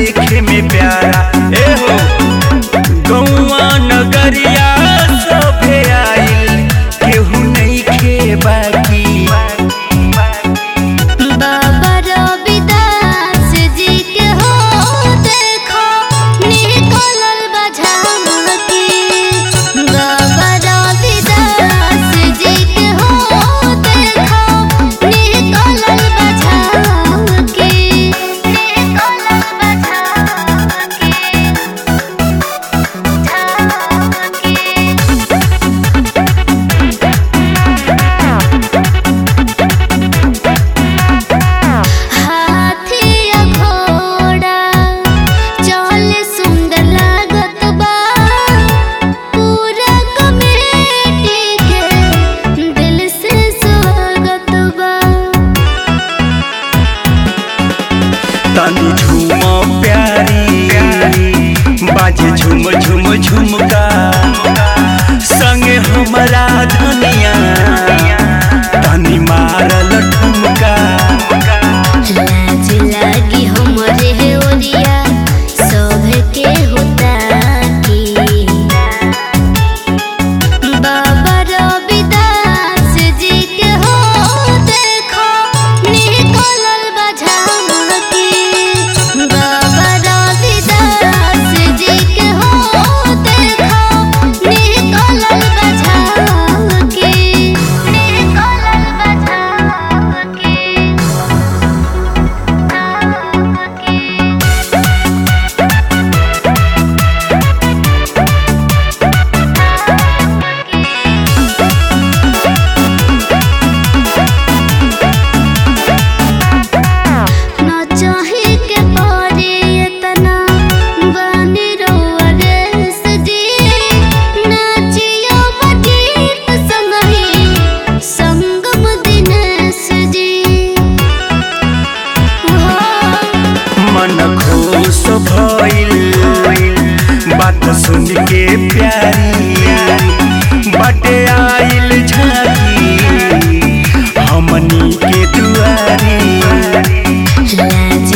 देखे में प्यारा ए हो गौआ नगरिया सभे आइल केहू नहीं खे बाकी बाबा रविदास जी के हो देखो निकलल बा झांकी बाबा रविदास जी के हो देखो निकलल बा झांकी निकलल बा झांकी झांकी हाथी या घोड़ा चल सुंदर लागत बा पूरा कमेटी के दिल से स्वागत बा तनी झूम प्यारी बाजे झुम झुम झुमका संगे हमरा धनिया तनी मारल ठुमका लाज लागी हमरे ओरिया सब के होता की बाबा रविदास जी के हो देखो निकलल बा झांकी बाबा रविदास जी के हो देखो निकलल बा झांकी निकलल बा झांकी ना चाहे के पारे इतना बानी रोआ रे सजी नाचियो बजीत संगही संगम दिनेश जी हो मन खुश भइल बात सुन के प्यारी बटे आइल झाकी हमनी के दुआरी लाज